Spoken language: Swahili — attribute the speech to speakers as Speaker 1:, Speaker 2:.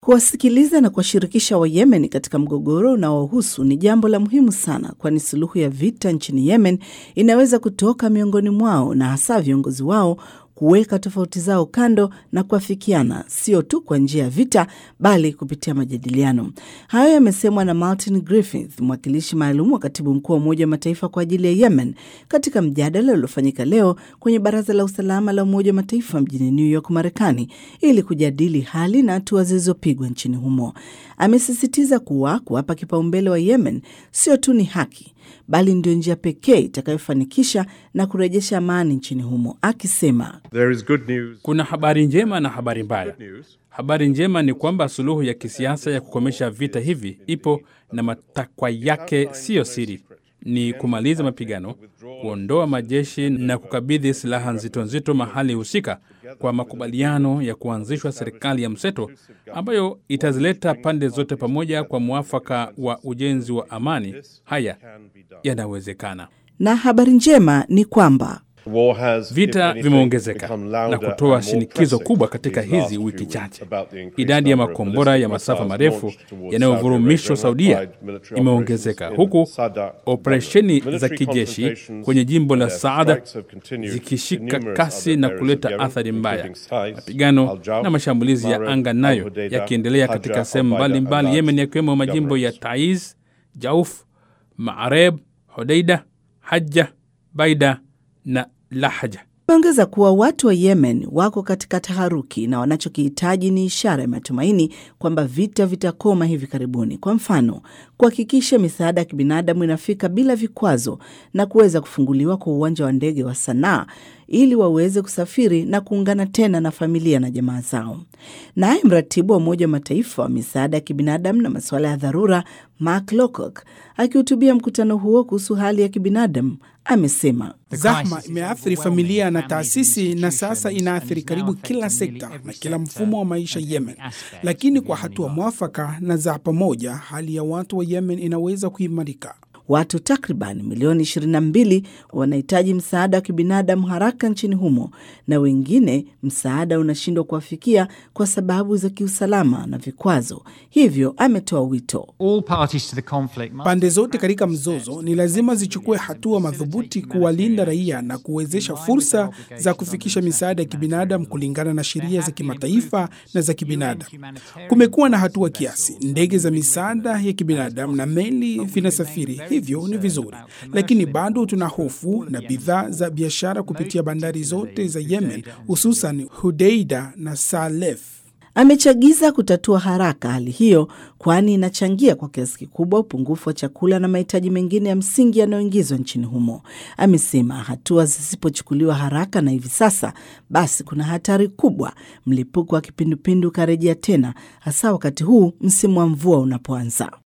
Speaker 1: Kuwasikiliza na kuwashirikisha Wayemen katika mgogoro unaohusu ni jambo la muhimu sana, kwani suluhu ya vita nchini Yemen inaweza kutoka miongoni mwao na hasa viongozi wao kuweka tofauti zao kando na kuafikiana, sio tu kwa njia ya vita, bali kupitia majadiliano. Hayo yamesemwa na Martin Griffiths, mwakilishi maalum wa katibu mkuu wa Umoja wa Mataifa kwa ajili ya Yemen, katika mjadala uliofanyika leo kwenye Baraza la Usalama la Umoja wa Mataifa mjini New York, Marekani, ili kujadili hali na hatua zilizopigwa nchini humo. Amesisitiza kuwa kuwapa kipaumbele wa Yemen sio tu ni haki bali ndio njia pekee itakayofanikisha na kurejesha amani nchini humo, akisema
Speaker 2: There is good news.
Speaker 3: Kuna habari njema na habari mbaya.
Speaker 2: News.
Speaker 3: Habari njema ni kwamba suluhu ya kisiasa ya kukomesha vita hivi ipo na matakwa yake siyo siri, ni kumaliza mapigano, kuondoa majeshi na kukabidhi silaha nzito nzito mahali husika, kwa makubaliano ya kuanzishwa serikali ya mseto ambayo itazileta pande zote pamoja kwa mwafaka wa ujenzi wa amani. Haya yanawezekana.
Speaker 1: na habari njema ni kwamba
Speaker 2: War has,
Speaker 3: Vita
Speaker 2: if anything,
Speaker 3: vimeongezeka
Speaker 2: become
Speaker 3: na
Speaker 2: louder
Speaker 3: kutoa
Speaker 2: and more
Speaker 3: shinikizo
Speaker 2: pressing
Speaker 3: kubwa katika
Speaker 2: these last
Speaker 3: hizi
Speaker 2: few
Speaker 3: wiki
Speaker 2: weeks
Speaker 3: chache.
Speaker 2: about the increased
Speaker 3: Idadi ya
Speaker 2: number of
Speaker 3: makombora ya
Speaker 2: ballistic
Speaker 3: masafa
Speaker 2: missiles
Speaker 3: marefu
Speaker 2: launched towards
Speaker 3: yanayovurumishwa
Speaker 2: Saudi Arabia
Speaker 3: Saudia
Speaker 2: and allied military
Speaker 3: imeongezeka,
Speaker 2: operations
Speaker 3: huku
Speaker 2: in Sada.
Speaker 3: operesheni za
Speaker 2: Military
Speaker 3: kijeshi
Speaker 2: confrontations
Speaker 3: kwenye jimbo la
Speaker 2: and their
Speaker 3: Saada
Speaker 2: strikes have continued in
Speaker 3: zikishika
Speaker 2: numerous
Speaker 3: kasi
Speaker 2: other
Speaker 3: na
Speaker 2: areas of
Speaker 3: kuleta
Speaker 2: Yemen,
Speaker 3: athari mbaya,
Speaker 2: including Taiz,
Speaker 3: mapigano
Speaker 2: Al-Jauf,
Speaker 3: na mashambulizi ya
Speaker 2: Marib,
Speaker 3: anga nayo
Speaker 2: Al-Hudaydah,
Speaker 3: yakiendelea
Speaker 2: Hajjah,
Speaker 3: katika sehemu
Speaker 2: Al-Baida,
Speaker 3: mbalimbali
Speaker 2: and
Speaker 3: Yemen,
Speaker 2: Laj
Speaker 3: yakiwemo majimbo ya
Speaker 2: governorates.
Speaker 3: Taiz, Jauf, Mareb, Hodeida, Hajja, Baida na Lahja.
Speaker 1: Ameongeza kuwa watu wa Yemen wako katika taharuki na wanachokihitaji ni ishara ya matumaini kwamba vita vitakoma hivi karibuni. Kwa mfano, kuhakikisha misaada ya kibinadamu inafika bila vikwazo na kuweza kufunguliwa kwa uwanja wa ndege wa Sanaa ili waweze kusafiri na kuungana tena na familia na jamaa zao. Naye mratibu wa Umoja wa Mataifa wa misaada ya kibinadamu na masuala ya dharura Mark Lowcock akihutubia mkutano huo kuhusu hali ya kibinadamu amesema
Speaker 4: Zahma imeathiri familia na taasisi na sasa inaathiri karibu kila sekta na kila mfumo wa maisha Yemen, lakini kwa hatua mwafaka na za pamoja, hali ya watu wa Yemen inaweza kuimarika.
Speaker 1: Watu takriban milioni 22 wanahitaji msaada wa kibinadamu haraka nchini humo, na wengine msaada unashindwa kuwafikia kwa sababu za kiusalama na vikwazo. Hivyo ametoa wito
Speaker 5: All parties to the conflict must
Speaker 4: Pande zote katika mzozo ni lazima zichukue hatua madhubuti kuwalinda raia na kuwezesha fursa za kufikisha misaada ya kibinadamu kulingana na sheria za kimataifa na za kibinadamu. Kumekuwa na hatua kiasi, ndege za misaada ya kibinadamu na meli vinasafiri, hivyo ni vizuri, lakini bado tuna hofu na bidhaa za biashara kupitia bandari zote za Yemen, hususan Hudeida na Salef.
Speaker 1: amechagiza kutatua haraka hali hiyo, kwani inachangia kwa kiasi kikubwa upungufu wa chakula na mahitaji mengine ya msingi yanayoingizwa nchini humo. Amesema hatua zisipochukuliwa haraka na hivi sasa, basi kuna hatari kubwa mlipuko wa kipindupindu ukarejea tena, hasa wakati huu msimu wa mvua unapoanza.